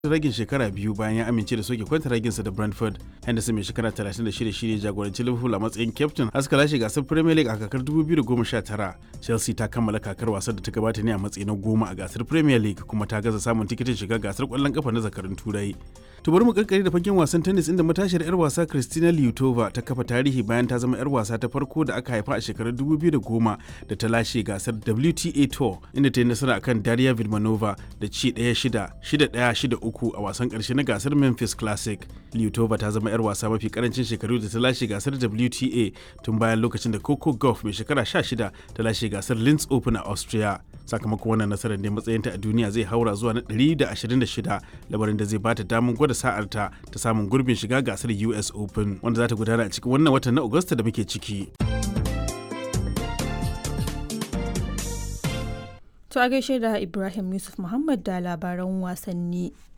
ragin shekara biyu bayan ya amince da soke kwanta raginsa da Brentford. Henderson mai shekara 36 shine jagoranci Liverpool a matsayin captain haska lashe gasar Premier League a kakar 2019. Chelsea ta kammala kakar wasan da ta gabata ne a matsayi na goma a gasar Premier League kuma ta gaza samun tikitin shiga gasar kwallon kafa na zakarun Turai. To bari mu karkare da fagen wasan tennis inda matashiyar 'yar wasa Kristina Lyutova ta kafa tarihi bayan ta zama 'yar wasa ta farko da aka haifa a shekarar 2010 da ta lashe gasar WTA Tour inda ta yi nasara akan Daria Vilmanova da ci 1-6, 6-1, 6-3 a wasan karshe na gasar Memphis Classic. Lyutova ta zama 'yar wasa mafi karancin shekaru da ta lashe gasar WTA tun bayan lokacin da Coco Gauff mai shekara 16 ta lashe gasar Linz Open a Austria. Sakamakon wannan nasarar ne matsayinta a duniya zai haura zuwa na 126 labarin da zai bata damar gwada sa'arta ta samun gurbin shiga gasar US Open wanda za ta gudana a cikin wannan watan na Agusta da muke ciki. To a gaishe da Ibrahim Yusuf Muhammad da labaran wasanni.